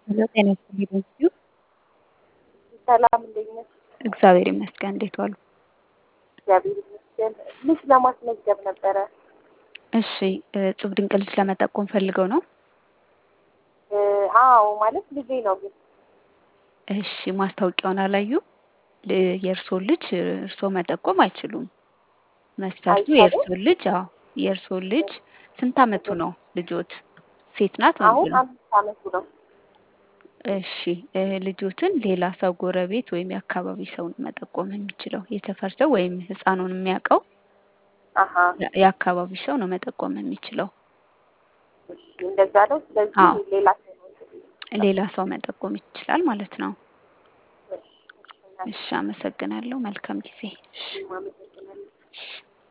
ሄሎ ጤና ይስጥልኝ በዚሁ ሰላም እንዴት ነሽ? እግዚአብሔር ይመስገን። እንዴት ዋሉ? እግዚአብሔር ይመስገን። ልጅ ለማስመዝገብ ነበረ። እሺ እጹብ ድንቅ ልጅ ለመጠቆም ፈልገው ነው? እ፣ አዎ ማለት ልጄ ነው ግን እሺ ማስታወቂያውን አላዩ? ል- የእርስዎ ልጅ እርስዎ መጠቆም አይችሉም። መስፈርቱ አይቻልም? የእርስዎ ልጅ አዎ የእርስዎ ልጅ ስንት አመቱ ነው ልጆት? ሴት ናት ወንድ አሁን ነው? አምስት አመቱ ነው። እሺ እ፣ ልጆትን ሌላ ሰው ጎረቤት ወይም የአካባቢ ሰው ነው መጠቆም የሚችለው። የሰፈር ሰው ወይም ህፃኑን የሚያውቀው አሀ የ- የአካባቢ ሰው ነው መጠቆም የሚችለው። እሺ፣ እንደዛ ነው። ስለዚህ አዎ ሌላ ሰው ነው እንግዲህ ሌላ ሰው መጠቆም ይችላል ማለት ነው። እሺ፣ እሺ፣ እናቴ እሺ አመሰግናለሁ። መልካም ጊዜ። እሺ አመሰግናለሁ። እሺ